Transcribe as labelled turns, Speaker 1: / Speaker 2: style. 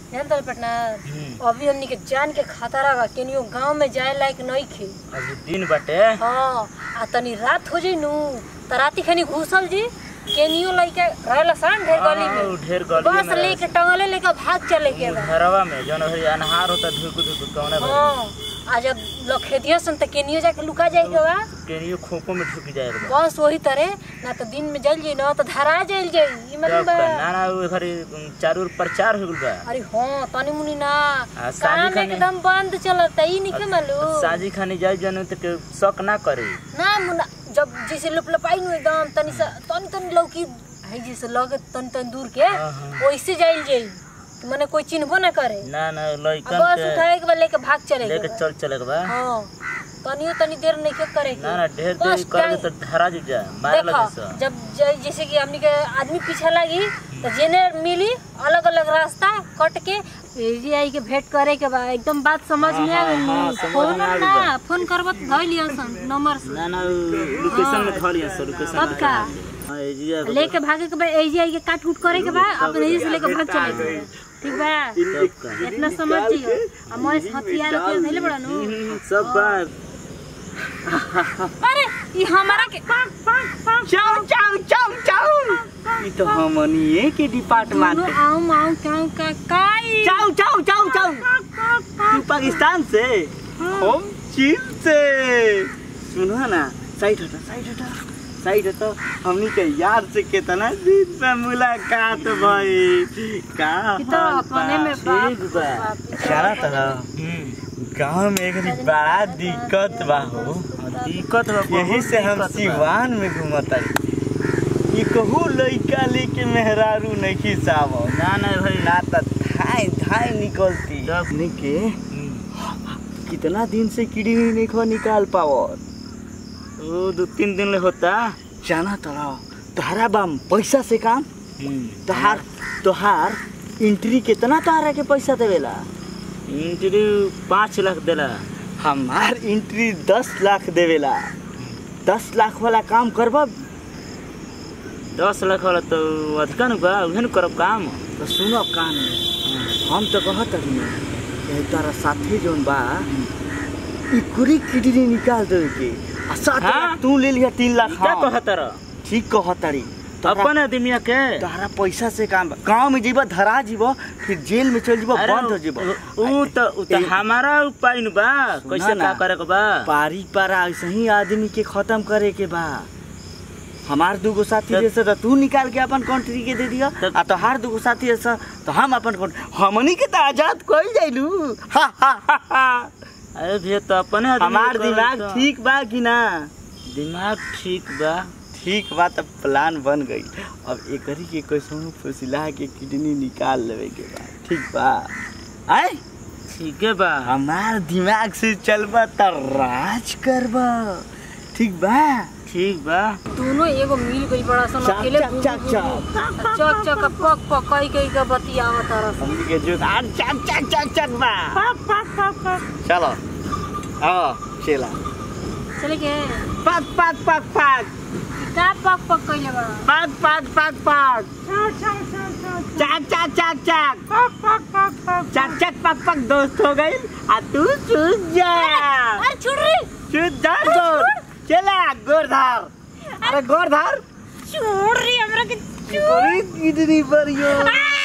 Speaker 1: जान तर पटना अभी हमनी के जान के खतरा बा केनियो गांव में जाए लायक नहीं खे
Speaker 2: अभी दिन बाटे
Speaker 1: हाँ आ तनी रात हो जाई नु त राती खनी घुसल जी केनियो लइके रहला सान ढेर गली
Speaker 2: हाँ,
Speaker 1: में
Speaker 2: ढेर गली
Speaker 1: बस
Speaker 2: में
Speaker 1: लेके टंगले लेके भाग चले के बा
Speaker 2: घरवा में जौन भरी अनहार होता धुक धुक कौने भरी
Speaker 1: हाँ आ जब लखेदिया सन त केनियो जाके लुका जाए के बा
Speaker 2: केनियो खोपो में ढुक जाए बा
Speaker 1: बस वही तरह ना तो दिन में जल जाई ना तो धरा जल जाई ई मतलब
Speaker 2: तब
Speaker 1: बा
Speaker 2: का ना ना वो घरी चारू ओर प्रचार हो गइल बा
Speaker 1: अरे हाँ तनी मुनी ना
Speaker 2: आ, शादी
Speaker 1: काम
Speaker 2: खाने-
Speaker 1: एकदम बंद चलता ई नहीं के मालूम
Speaker 2: साजी खानी जाए जन त के शक ना करे
Speaker 1: ना मुना जब जैसे लुप लपाई नु एकदम तनी सा तनी तनी लौकी है जैसे लगे तनी तनी दूर के
Speaker 2: हाँ, हाँ।
Speaker 1: वैसे जाइल जाई मने कोई चिन्हबो ना करे
Speaker 2: ना ना
Speaker 1: आ
Speaker 2: लइकन
Speaker 1: बस
Speaker 2: के
Speaker 1: उठाए के बाद लेके भाग चले
Speaker 2: लेके चल चले के बा
Speaker 1: हाँ तनियो तनी देर नहीं के करे के
Speaker 2: ना ना ढेर
Speaker 1: बस
Speaker 2: देर कर
Speaker 1: टाइम-
Speaker 2: तो धरा जी जा मार
Speaker 1: देखो
Speaker 2: लगे सा
Speaker 1: जब ज- जैसे कि हमनी के आदमी पीछे लगी तो जेने मिली अलग अलग रास्ता कट के एजी आई के भेंट करे के बा एकदम बात समझ में आ
Speaker 2: हाँ,
Speaker 1: गई
Speaker 2: हाँ, समझ
Speaker 1: फोन
Speaker 2: में आ गइल
Speaker 1: ना
Speaker 2: बा।
Speaker 1: फोन करब तो धइ लियो सन नंबर से
Speaker 2: ना ना लोकेशन में धरिया सर लोकेशन
Speaker 1: तब का?
Speaker 2: हां एजिया
Speaker 1: लेके भागे के बा एजी आई के काट उठ करे के बा अपने एजी से लेके भाग चले के बा। ठीक बा
Speaker 2: तब का
Speaker 1: इतना समझ जियो आ मोए हथियार के धइले बड़ा नु
Speaker 2: सब बात
Speaker 1: अरे ई हमारा के
Speaker 3: चाउ चाउ चाउ चाउ ई तो हमनिए के डिपार्टमेंट
Speaker 1: दोनों आऊं आऊं काऊ का काई
Speaker 3: चाउ चाउ चाउ चाउ तू पाकिस्तान से हम चीन से सुनो ना साइड हटा साइड हटा साइड हटा हमनी के यार से कितना दिन में मुलाकात भई का
Speaker 1: ई तो
Speaker 3: हाल
Speaker 1: अपने में
Speaker 3: बा?
Speaker 1: बाप
Speaker 2: ठीक बा।
Speaker 1: बाप।
Speaker 3: जाना तरह गांव में एक बड़ा दिक्कत बा हो
Speaker 2: दिक्कत बा
Speaker 3: यही से हम सिवान में घूमत ई कहू लइका लेके मेहरारू नहीं साव
Speaker 2: ना ना भाई
Speaker 3: ना त धाय धाय निकलती
Speaker 2: जब-
Speaker 3: के कितना दिन से कीड़ी नहीं खो निकाल पाओ
Speaker 2: वो दो तीन दिन ले होता
Speaker 3: जाना तोरा तोहरा बाम पैसा से काम तोहार तोहार एंट्री कितना तोहरा के पैसा देवेला
Speaker 2: इंटरव्यू पाँच लाख देला
Speaker 3: हमार एंट्री दस लाख देवेला दस लाख वाला काम करबा
Speaker 2: दस लाख वाला तो अधिका न बा उहे न करब काम
Speaker 3: तो सुनो कान हम तो कहत हनी ये तारा साथी जोन बा ई कुरी किडनी निकाल दे के आ सात
Speaker 2: हाँ?
Speaker 3: लाख तू ले लिया तीन लाख
Speaker 2: क्या
Speaker 3: हाँ।
Speaker 2: कहत रह
Speaker 3: ठीक कहतारी
Speaker 2: अपन आदमिया के
Speaker 3: तोहरा पैसा से काम बा गाँव में जीबा धरा जीबो फिर जेल में चल जीबो
Speaker 2: अरे
Speaker 3: बंद हो जीबो
Speaker 2: उ त उ त हमारा उपाय न बा कैसे
Speaker 3: ना।
Speaker 2: का करे के बा
Speaker 3: पारी पारा ऐसे ही आदमी के खत्म करे के बा हमार दूगो साथी
Speaker 2: तब-
Speaker 3: जैसे तो तू निकाल के अपन कंट्री के दे दिया
Speaker 2: तब-
Speaker 3: आ तोहार दूगो साथी जैसा तो हम अपन country- हमनी के तो आजाद कोई जाइलू हा हा हा हा
Speaker 2: अरे भैया तो अपने आदमी
Speaker 3: हमार
Speaker 2: के करे
Speaker 3: दिमाग
Speaker 2: तो।
Speaker 3: ठीक बा कि ना
Speaker 2: दिमाग ठीक बा
Speaker 3: ठीक बा तब प्लान बन गई अब एकरी के कैसों फुसिला के किडनी निकाल लेवे के बा ठीक बा आय
Speaker 2: ठीक है बा
Speaker 3: हमार दिमाग से चलबा त राज करबा ठीक बा
Speaker 2: ठीक बा
Speaker 1: दोनों एगो मिल गई बड़ा सन
Speaker 3: चक,
Speaker 1: अकेले
Speaker 3: चक, चक, चक।
Speaker 1: चक चक पक पक कई कई का बतियावत तरह
Speaker 3: हमनी के जो आ चक चक चक चक बा चलो आओ चला
Speaker 1: चले के
Speaker 3: पक पक पक पक
Speaker 1: का पक पक कइले बड़ा
Speaker 3: पक पक पक पक चक चक चक चक चक चक पक पक दोस्त हो गई आ तू सूझ जा
Speaker 1: अरे छोड़ रे
Speaker 3: सूझ जा गोर चला गोरधार अरे गोरधार
Speaker 1: छोड़ रे हमरा के
Speaker 3: पूरी किडनी पर यो
Speaker 1: आ!